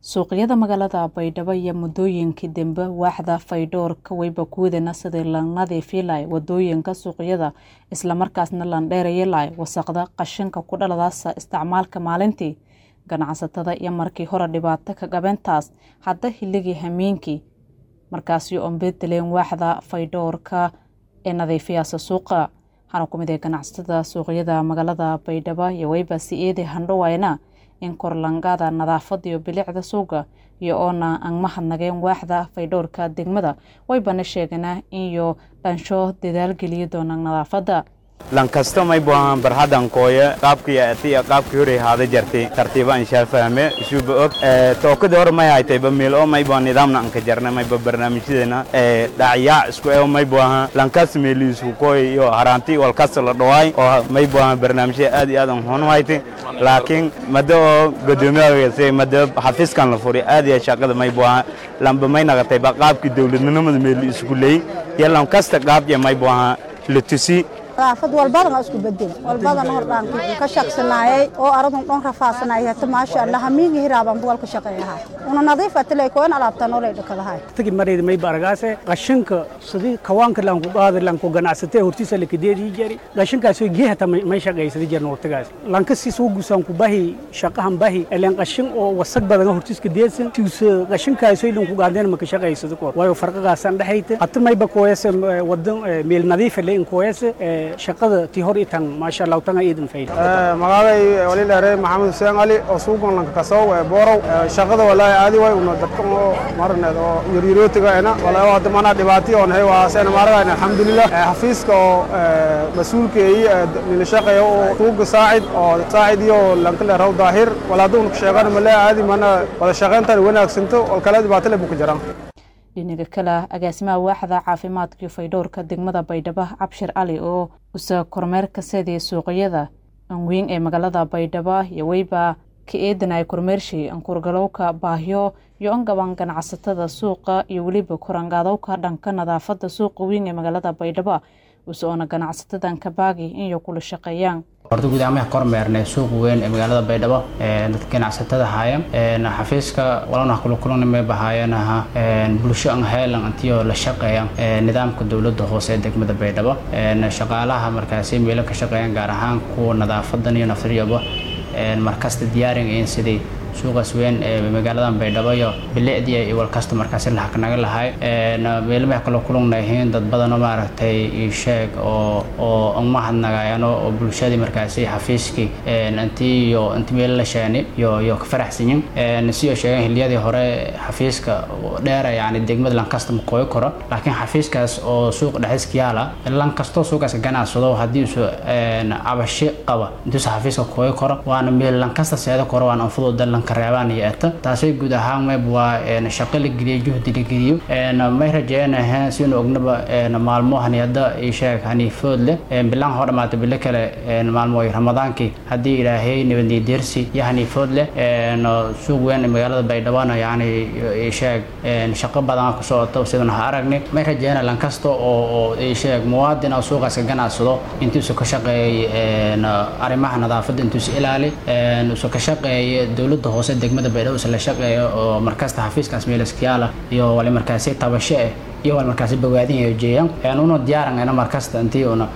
suuqyada magaalada baydhabo iyo muddooyinkii dambe waaxda faydhoorka wayba kuwadana sidii la nadiifi lahay wadooyinka suuqyada islamarkaasna landheeraya lahay wasaqda qashinka ku dhaladaasa isticmaalka maalintii ganacsatada iyo markii hore dhibaato ka qabeentaas hadda hiligii hameenkii markaasi oon bedeleen waaxda faydhoorka ee nadiifiyaasa suuqa waxaana ku mid ah ganacsatada suuqyada magaalada baydhabo iyo wayba si-eedi handhowayna in korlangaada nadaafada iyo bilicda suuqa iyo oona aan mahadnageen waaxda faydhowrka degmada waybana sheeganaa iyo dhansho dadaal geliya doonaan nadaafada lankasta may buahan barhadan kooye qaabkii atiya qaabkii hore haada jartay tartiiba inshaa fahme isuba og tookada hore may haytayba miil oo may bua nidaamna anka jarna mayba barnaamijyadeena dhacyaa isku eo may buahan lankas meeliisku kooy iyo haraanti walkasta la dhawaay oo may buahan barnaamijyada aad iyo aad an honu haytay laakiin mada oo godoomiyaha mada xafiiskan la furi aad iyo shaqada may buahan lamba may naqatayba qaabkii dowladnimada meeli isku leey iyo lankasta qaabya may buahan la tusi nadaafad walbadan waa isku bedel walbadan hordhaankii ka shaqsanaayay oo aradun dhan rafaasanayay hata maasha allah hamiingi hiraaban buwal ka shaqeeyahay una nadiif atilay koon alaabtan olay dhakadahay tagi mareed may baragaase qashinka sidii kawaanka lan ku qaadi lan ku ganacsatay hortiisa la kadeedii jari qashinkaas oo geehata may shaqaysada jirna waqtigaas lanka si soo gusaan ku bahi shaqahan bahi eleen qashin oo wasaq badan hortiis ka deedsan tuusa qashinkaas oo lan ku qaadeen ma ka shaqaysada ko waayo farqagaasan dhaxayta hata may ba kooyase wadan meel nadiif leen kooyase shaqada tii hor itan maasha allah tanga iidan fayda magacay wali dheere maxamed xuseen cali oo suuqan lanka kasow ee boorow shaqada walaahi aadi way una dadka oo marneed oo yaryarootiga ena walaahi hadda mana dhibaati oo nahay waa seen maarada alxamdulillah xafiiska oo mas'uulkeeyi nila shaqeeyo oo suuqa saacid oo saacid iyo lanka leeraw daahir walaadu una sheegan ma leh aadi mana wada shaqeyntan wanaagsanto oo kala dhibaato leh buu ku jiraan dhinaga kale agaasimaha waaxda caafimaadkii faydhowrka degmada baydhabo cabshir cali oo usa kormeerka seedii suuqyada anweyn ee magaalada baydhabo iyo weyba ka eedanaya kormeershii ankurgalowka baahyo iyo angaban ganacsatada suuqa iyo weliba korangaadowka dhanka nadaafada suuqa weyn ee magaalada baydhabo use oona ganacsatadan kabaagi inay kula shaqeeyaan horta guud ahaan kormeernay suuq weyn ee magaalada baydhabo dadka ganacsatada haaya xafiiska walana kula kulanimay bahaayanaha bulsho an heelan antiyo la shaqeeya nidaamka dowladda hoose ee degmada baydhabo shaqaalaha markaasi meelo ka shaqeeyaan gaar ahaan kuwa nadaafadan iyo naftiriyaba markasta diyaarin in sidii suuqaas weyn ee magaaladan baydhabo iyo bilicdii iyo walkasta markaasi lahaknaga lahay meelmaha kala kulugnayihiin dad badanoo maaragtay isheeg oo oo umahadnagayano oo bulshadii markaasi xafiiskii intii iyo inti meel la sheeni iyo iyo ka faraxsanyin sidoo sheegeen xilliyadii hore xafiiska dheera yani degmada lankasta ma kooyi karo laakiin xafiiskaas oo suuq dhexdiiska yaala lankastoo suuqaas ganacsado haddii isu cabasho qaba intuusa xafiiska kooyi karo waana meel lankasta seedo karo waana anfudooda lanka reebaan iyo eta taasay guud ahaan mayb waa shaqo la geliyo juhdi la geliyo may rajeynaha sinu ognaba maalmo haniyada isheeg haniifood leh bilaan hoo dhamaata bilo kale maalmo ramadaankii haddii ilaahay nabadniyo deersi iyo haniifood leh suuq weyn ee magaalada baydhabana yani isheeg shaqo badan ku socota sidana ha aragni may rajeyna lankasta oo oo isheeg muwaadin oo suuqaas ka ganacsado intuusa ka shaqeeyay arrimaha nadaafadda intuusa ilaali usa ka shaqeeyay dowladda hoose degmada baydhabo usa la shaqeeyo oo markasta xafiiskaas meelaskiyaala iyo wali markaasi tabasho ah iyo wali markaasi bogaadin iyo jeeyaan una diyaarangayna markasta intii una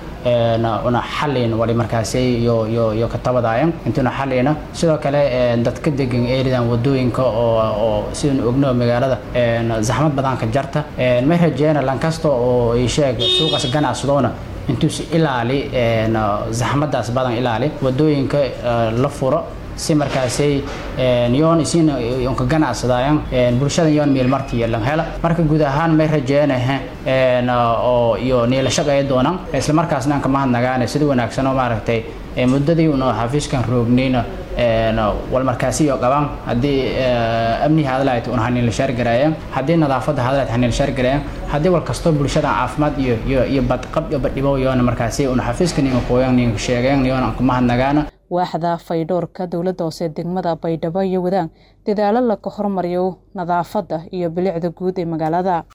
una xalin wali markaasi iyo iyo iyo ka tabadaayan intuuna xalina sidoo kale dadka degan eeridan wadooyinka oo oo sidaan ogno magaalada zaxmad badan ka jarta may rajeyna lankasta oo ay sheeg suuqaas ganacsadoona intuusi ilaali zaxmadaas badan ilaali wadooyinka la furo si markaasay yoon isin ka ganacsadaayan bulshada yoon meel marti yeelan hela marka guud ahaan may rajeynaha oo iyo niila shaqeeya doonaan isla markaasna aan ka mahadnagaane sida wanaagsan oo maaragtay muddadii una xafiiskan roognayna wal markaasi iyo qabaan haddii amnihi hadlaayt un haniila shaargaraayaan haddii nadaafadda hadlaayt haniila shaargaraayaan haddii wal kastoo bulshada caafimaad iyo iyo iyo badqab iyo badhibo yoona markaasi una xafiiska ninka kooyan ninka sheegeen yoona aan ku mahadnagaana waaxda faydhoorka dowladda hoose degmada baydhabo iyo wadaan dadaalo laga hormariyo nadaafadda iyo bilicda guud ee magaalada